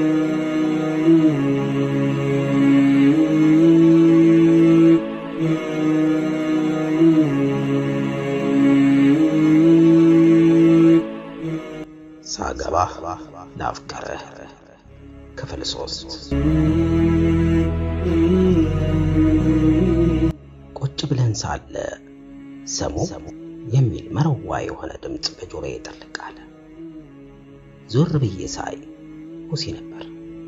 ሳገባ ላፍቀረህ ክፍል ሶስት ቁጭ ብለን ሳለ ሰሙ የሚል መረዋ የሆነ ድምፅ በጆሮዬ ጥልቅ አለ። ዞር ብዬ ሳይ ሁሴ ነበር።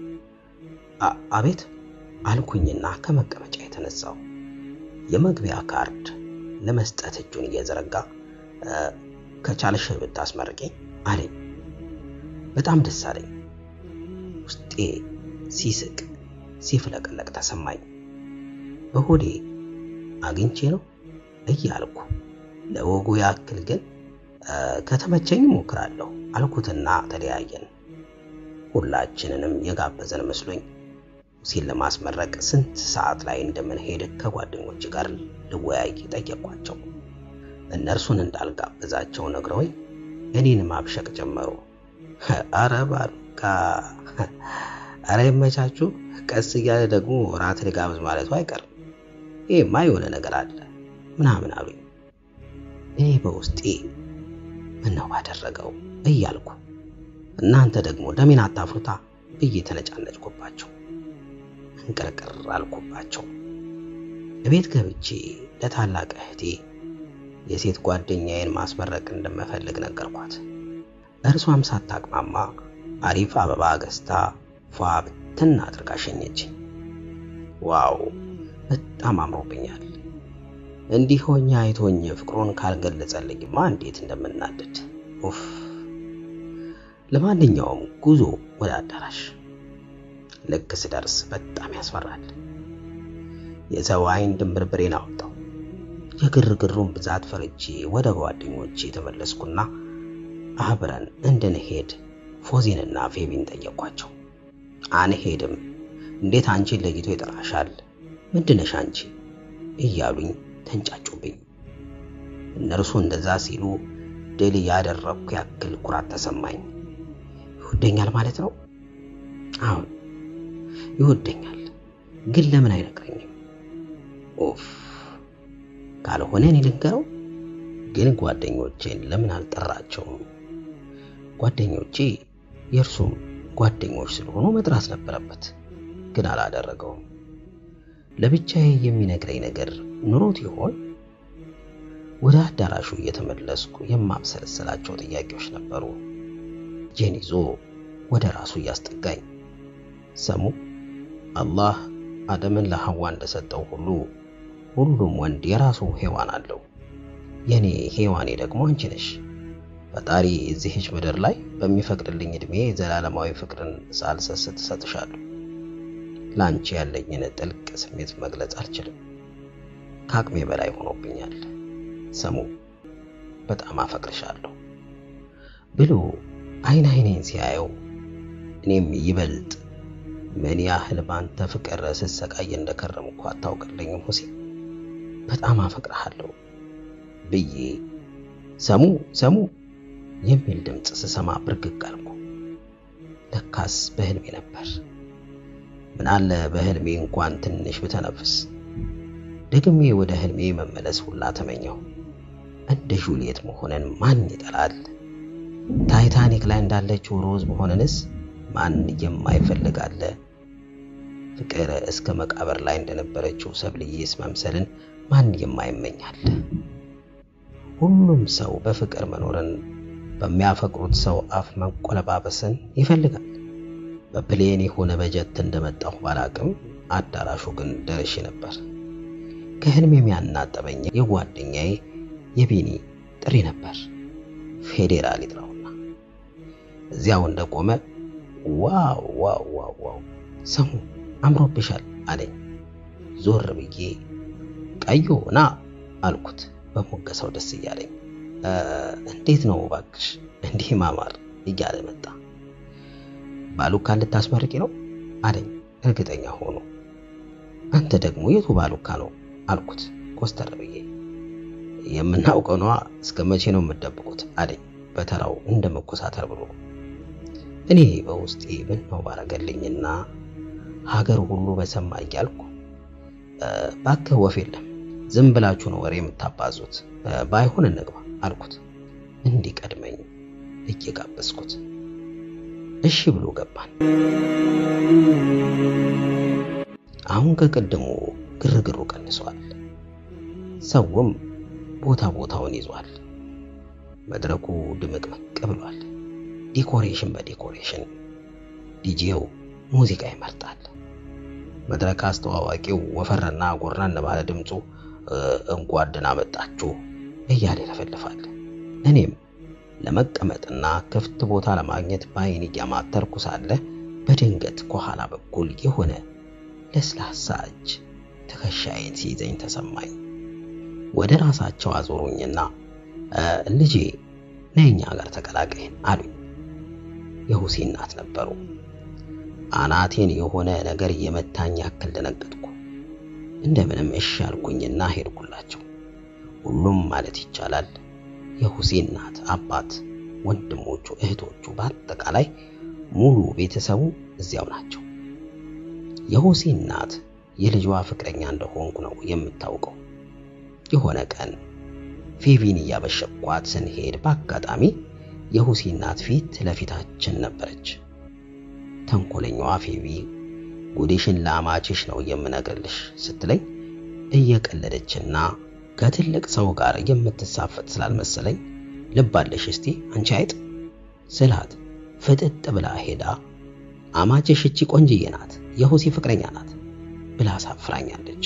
አቤት አልኩኝና ከመቀመጫ የተነሳው የመግቢያ ካርድ ለመስጠት እጁን እየዘረጋ ከቻልሽ ብታስመርቂኝ አለኝ። በጣም ደስ አለኝ። ውስጤ ሲስቅ ሲፍለቀለቅ ተሰማኝ። በሆዴ አግኝቼ ነው እያልኩ ለወጉ ያክል ግን ከተመቸኝ እሞክራለሁ አልኩትና ተለያየን። ሁላችንንም የጋበዘን መስሎኝ ሁሴን ለማስመረቅ ስንት ሰዓት ላይ እንደምንሄድ ከጓደኞች ጋር ልወያይ ጠየኳቸው። እነርሱን እንዳልጋበዛቸው ነግረውኝ እኔን ማብሸቅ ጀመሩ። አረ ባሉካ፣ አረ ይመቻችሁ፣ ቀስ እያለ ደግሞ ራት ልጋብዝ ማለቱ አይቀርም፣ ይሄማ የሆነ ነገር አለ ምናምን አሉኝ። እኔ በውስጤ ምነው ባደረገው እያልኩ እናንተ ደግሞ ደሜን አታፍሩታ ብዬ ተነጫነጭኩባቸው፣ እንቅርቅር አልኩባቸው። እቤት ገብቼ ለታላቅ እህቴ የሴት ጓደኛዬን ማስመረቅ እንደምፈልግ ነገርኳት። እርሷም ሳታቅማማ አሪፍ አበባ ገዝታ ፏ ብትን አድርጋ ሸኘችኝ። ዋው በጣም አምሮብኛል። እንዲህ ሆኜ አይቶኝ ፍቅሩን ካልገለጸልኝማ እንዴት እንደምናደድ ኡፍ። ለማንኛውም ጉዞ ወደ አዳራሽ። ልክ ስደርስ በጣም ያስፈራል። የሰው አይን ድንብርብሬን አወጣው። የግርግሩን ብዛት ፈርቼ ወደ ጓደኞቼ የተመለስኩና አብረን እንድንሄድ ፎዚንና ፌቢን ጠየኳቸው። አንሄድም፣ እንዴት አንቺን ለይቶ ይጠራሻል? ምንድነሽ አንቺ እያሉኝ ተንጫጩብኝ። እነርሱ እንደዛ ሲሉ ድል ያደረግኩ ያክል ኩራት ተሰማኝ። ይወደኛል ማለት ነው? አሁን ይወደኛል፣ ግን ለምን አይነግረኝም? ኦፍ ካልሆነ እኔ ልንገረው። ግን ጓደኞቼን ለምን አልጠራቸውም? ጓደኞቼ የእርሱም ጓደኞች ስለሆኑ መጥራት ነበረበት፣ ግን አላደረገውም። ለብቻዬ የሚነግረኝ ነገር ኑሮት ይሆን? ወደ አዳራሹ እየተመለስኩ የማብሰለሰላቸው ጥያቄዎች ነበሩ። ጄን ይዞ ወደ ራሱ እያስጠጋኝ ሰሙ አላህ አደምን ለሐዋ እንደሰጠው ሁሉ ሁሉም ወንድ የራሱ ሔዋን አለው። የኔ ሔዋኔ ደግሞ አንቺ ነሽ። ፈጣሪ እዚህች ምድር ላይ በሚፈቅድልኝ ዕድሜ ዘላለማዊ ፍቅርን ሳልሰስት እሰጥሻለሁ። ለአንቺ ያለኝን ጥልቅ ስሜት መግለጽ አልችልም፣ ከአቅሜ በላይ ሆኖብኛል። ሰሙ በጣም አፈቅርሻለሁ ብሎ አይን አይኔን ሲያየው እኔም ይበልጥ ምን ያህል ባንተ ፍቅር ስሰቃይ እንደከረምኩ አታውቅልኝም ሁሴ በጣም አፈቅርሃለሁ ብዬ ሰሙ ሰሙ የሚል ድምፅ ስሰማ ብርግግ አልኩ። ለካስ በህልሜ ነበር። ምናለ በህልሜ እንኳን ትንሽ ብተነፍስ። ደግሜ ወደ ህልሜ መመለስ ሁላ ተመኘው። እንደ ጁልየት መሆንን ማን ይጠላል? ታይታኒክ ላይ እንዳለችው ሮዝ መሆንንስ ማን የማይፈልግ አለ? ፍቅር እስከ መቃብር ላይ እንደነበረችው ሰብልዬስ መምሰልን ማን የማይመኛል? ሁሉም ሰው በፍቅር መኖርን በሚያፈቅሩት ሰው አፍ መንቆለባበስን ይፈልጋል። በፕሌን የሆነ በጀት እንደመጣሁ ባላቅም አዳራሹ ግን ደርሼ ነበር። ከህልም የሚያናጠበኝ የጓደኛዬ የቢኒ ጥሪ ነበር። ፌዴራል ይጥራውና እዚያው እንደቆመ ዋው ዋው ዋው ዋው ሰሙ አምሮብሻል አለኝ። ዞር ብዬ ቀዮ ና አልኩት በሞገሰው ደስ እያለኝ። እንዴት ነው ባክሽ እንዲህ ማማር እያለ መጣ። ባሉካ ልታስመርቂ ነው አለኝ እርግጠኛ ሆኖ። አንተ ደግሞ የቱ ባሉካ ነው አልኩት ኮስተር ብዬ። የምናውቀው ነዋ እስከ መቼ ነው የምትደብቁት አለኝ በተራው እንደ መኮሳተር ብሎ። እኔ በውስጤ ምን ነው ባረገልኝና ሀገር ሁሉ በሰማ እያልኩ እባክህ ወፍ የለም ዝም ብላችሁ ነው ወሬ የምታባዙት፣ ባይሆን እንግባ አልኩት እንዲቀድመኝ እየጋበዝኩት። እሺ ብሎ ገባን። አሁን ከቅድሙ ግርግሩ ቀንሷል። ሰውም ቦታ ቦታውን ይዟል። መድረኩ ድምቅምቅ ብሏል። ዲኮሬሽን በዲኮሬሽን ዲጄው ሙዚቃ ይመርጣል። መድረክ አስተዋዋቂው ወፈረና ጎራን ባለ ድምፁ እንኳን መጣችሁ እያለ ይለፈልፋል። እኔም ለመቀመጥና ክፍት ቦታ ለማግኘት በዓይን እያማተርኩ ሳለ በድንገት ከኋላ በኩል የሆነ ለስላሳ እጅ ትከሻዬን ሲይዘኝ ተሰማኝ። ወደ ራሳቸው አዞሩኝና ልጄ ነይ እኛ ጋር ተቀላቀይን አሉኝ። የሁሴን እናት ነበሩ። አናቴን የሆነ ነገር የመታኝ ያክል ደነገጥኩ። እንደምንም እሺ አልኩኝና ሄድኩላቸው። ሁሉም ማለት ይቻላል የሁሴን እናት፣ አባት፣ ወንድሞቹ፣ እህቶቹ በአጠቃላይ ሙሉ ቤተሰቡ እዚያው ናቸው። የሁሴን እናት የልጇ ፍቅረኛ እንደሆንኩ ነው የምታውቀው። የሆነ ቀን ፌቪን እያበሸኳት ስንሄድ በአጋጣሚ የሁሴን እናት ፊት ለፊታችን ነበረች። ተንኮለኛዋ ፌቪ ጉዴሽን ለአማችሽ ነው የምነግርልሽ ስትለኝ እየቀለደችና ከትልቅ ሰው ጋር የምትሳፈጥ ስላልመሰለኝ ልባለሽ እስቲ አንቺ አይጥ ስላት ፍጥጥ ብላ ሄዳ አማችሽ እቺ ቆንጅዬ ናት፣ የሁሴ ፍቅረኛ ናት ብላ አሳፍራኛለች።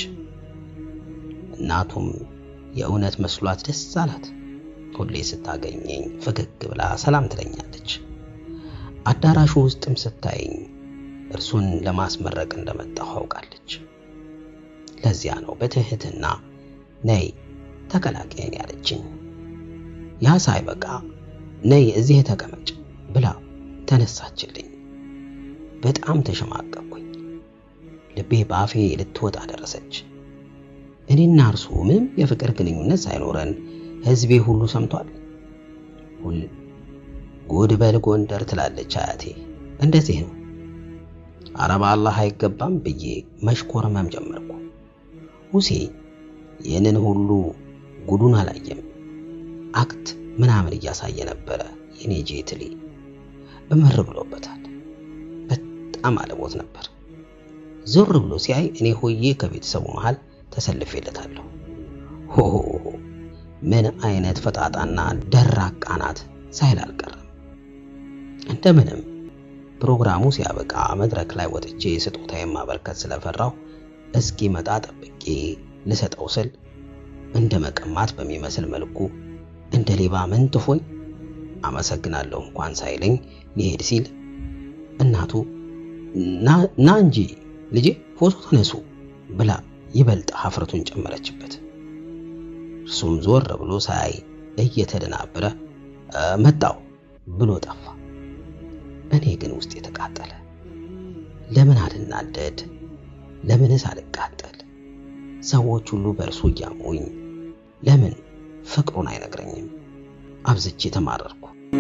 እናቱም የእውነት መስሏት ደስ አላት። ሁሌ ስታገኘኝ ፈገግ ብላ ሰላም ትለኛለች። አዳራሹ ውስጥም ስታየኝ እርሱን ለማስመረቅ እንደመጣሁ አውቃለች። ለዚያ ነው በትህትና ነይ ተቀላቀየን ያለችኝ። ያ ሳይበቃ ነይ እዚህ ተቀመጭ ብላ ተነሳችልኝ። በጣም ተሸማቀቅኩኝ። ልቤ በአፌ ልትወጣ ደረሰች። እኔና እርሱ ምንም የፍቅር ግንኙነት ሳይኖረን ሕዝቤ ሁሉ ሰምቷል። ሁል ጉድ በል ጎንደር ትላለች አያቴ። እንደዚህ ነው። አረባ አላህ አይገባም ብዬ መሽኮርመም ጀመርኩ። ሁሴ ይህንን ሁሉ ጉዱን አላየም። አክት ምናምን እያሳየ ነበረ። የኔ ጄትሊ እምር ብሎበታል። በጣም አለቦት ነበር። ዞር ብሎ ሲያይ እኔ ሆዬ ከቤተሰቡ መሃል ተሰልፌለታለሁ። ሆ ምን አይነት ፈጣጣና ደራቃ ናት ሳይል አልቀረም። እንደምንም ፕሮግራሙ ሲያበቃ መድረክ ላይ ወጥቼ ስጦታዬን ማበርከት ስለፈራው እስኪመጣ ጠብቄ ልሰጠው ስል እንደ መቀማት በሚመስል መልኩ እንደ ሌባ መንጥፎኝ አመሰግናለሁ እንኳን ሳይለኝ ሊሄድ ሲል እናቱ ና እንጂ ልጄ ፎቶ ተነሱ ብላ ይበልጥ ሀፍረቱን ጨመረችበት። እርሱም ዞር ብሎ ሳይ እየተደናበረ መጣው ብሎ ጠፋ። እኔ ግን ውስጥ የተቃጠለ ለምን አልናደድ? ለምንስ አልቃጠል? ሰዎች ሁሉ በእርሱ እያሙኝ ለምን ፍቅሩን አይነግረኝም? አብዝቼ ተማረርኩ።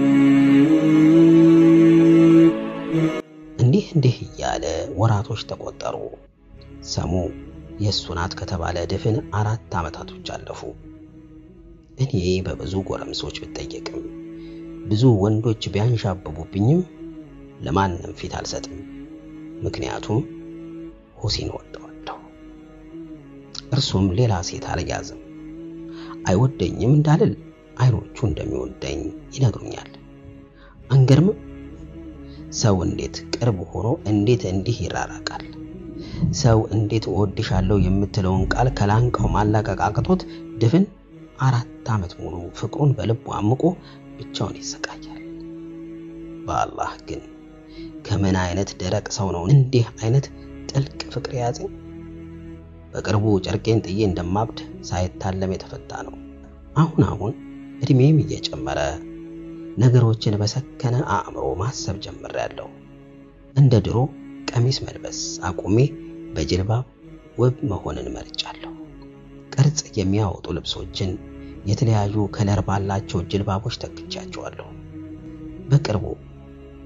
እንዲህ እንዲህ እያለ ወራቶች ተቆጠሩ። ሰሙ የእሱ ናት ከተባለ ድፍን አራት ዓመታቶች አለፉ። እኔ በብዙ ጎረምሶች ብጠየቅም ብዙ ወንዶች ቢያንዣብቡብኝም ለማንም ፊት አልሰጥም። ምክንያቱም ሁሴን ወደዋለሁ። እርሱም ሌላ ሴት አልያዝም። አይወደኝም እንዳልል አይኖቹ እንደሚወደኝ ይነግሩኛል። አንገርምም? ሰው እንዴት ቅርብ ሆኖ እንዴት እንዲህ ይራራቃል? ሰው እንዴት እወድሻለሁ የምትለውን ቃል ከላንቃው ማላቀቅ አቅቶት ድፍን አራት ዓመት ሙሉ ፍቅሩን በልቡ አምቆ ብቻውን ይሰቃያል። በአላህ ግን ከምን አይነት ደረቅ ሰው ነው እንዲህ አይነት ጥልቅ ፍቅር የያዘኝ? በቅርቡ ጨርቄን ጥዬ እንደማብድ ሳይታለም የተፈታ ነው። አሁን አሁን እድሜም እየጨመረ ነገሮችን በሰከነ አእምሮ ማሰብ ጀምሬያለሁ። እንደ ድሮ ቀሚስ መልበስ አቁሜ በጅልባብ ውብ መሆንን መርጫለሁ። ቅርጽ የሚያወጡ ልብሶችን የተለያዩ ከለር ባላቸው ጅልባቦች ተክቻቸዋለሁ። በቅርቡ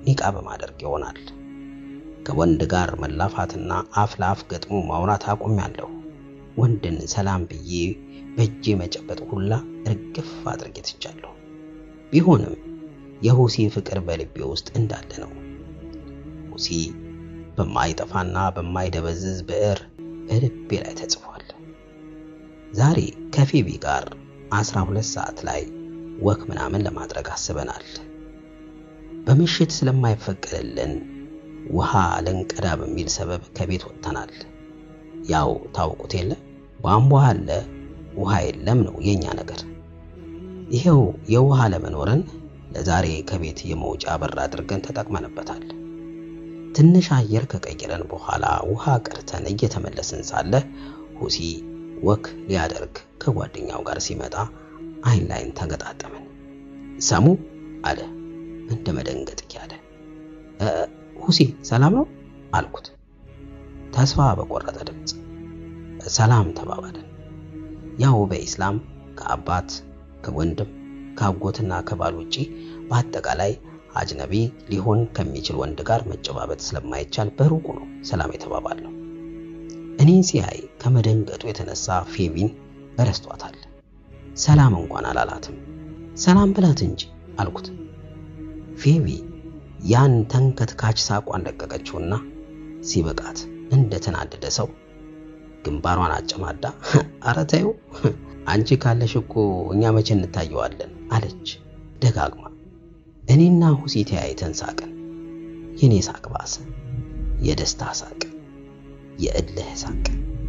ኒቃብ ማደርግ ይሆናል። ከወንድ ጋር መላፋትና አፍ ለአፍ ገጥሞ ማውራት አቁሜያለሁ። ወንድን ሰላም ብዬ በእጄ መጨበጥ ሁላ እርግፍ አድርጌ ትቻለሁ። ቢሆንም የሁሲ ፍቅር በልቤ ውስጥ እንዳለ ነው። ሁሲ በማይጠፋና በማይደበዝዝ ብዕር በልቤ ላይ ተጽፏል። ዛሬ ከፌቢ ጋር አስራ ሁለት ሰዓት ላይ ወክ ምናምን ለማድረግ አስበናል። በምሽት ስለማይፈቀድልን ውሃ ልንቀዳ በሚል ሰበብ ከቤት ወጥተናል። ያው ታውቁት የለ ቧንቧ አለ ውሃ የለም ነው የኛ ነገር። ይሄው የውሃ ለመኖርን ለዛሬ ከቤት የመውጫ በር አድርገን ተጠቅመንበታል። ትንሽ አየር ከቀየረን በኋላ ውሃ ቀርተን እየተመለስን ሳለ ሁሲ ወክ ሊያደርግ ከጓደኛው ጋር ሲመጣ አይን ላይን ተገጣጠምን። ሰሙ አለ እንደ መደንገጥ እያለ። ሁሲ ሰላም ነው አልኩት ተስፋ በቆረጠ ድምፅ። ሰላም ተባባልን። ያው በኢስላም ከአባት ከወንድም ከአጎትና ከባል ውጪ በአጠቃላይ አጅነቢ ሊሆን ከሚችል ወንድ ጋር መጨባበጥ ስለማይቻል በሩቁ ነው ሰላም የተባባለው። እኔን ሲያይ ከመደንገጡ የተነሳ ፌቢን ረስቷታል። ሰላም እንኳን አላላትም። ሰላም ብላት እንጂ አልኩት። ፌቢ ያን ተንከትካች ሳቋን ለቀቀችውና ሲበቃት እንደ ተናደደ ሰው ግንባሯን አጨማዳ ኧረ ተይው አንቺ ካለሽ እኮ እኛ መቼ እንታየዋለን አለች ደጋግማ። እኔና ሁሲ ተያይተን ሳቅን። የኔ ሳቅ ባሰ። የደስታ ሳቅ፣ የእልህ ሳቅ።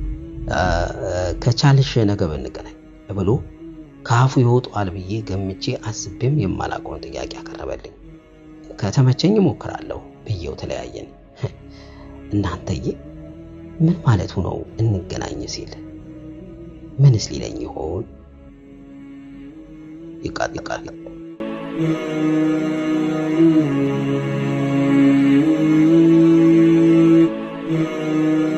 ከቻልሽ ነገ ብንገናኝ ብሎ ከአፉ ይወጣዋል ብዬ ገምቼ አስቤም የማላውቀውን ጥያቄ አቀረበልኝ። ከተመቸኝ እሞክራለሁ ብዬው ተለያየን። እናንተዬ ምን ማለቱ ነው እንገናኝ ሲል? ምንስ ሊለኝ ይሆን? ይቃል ይቃል Thank you.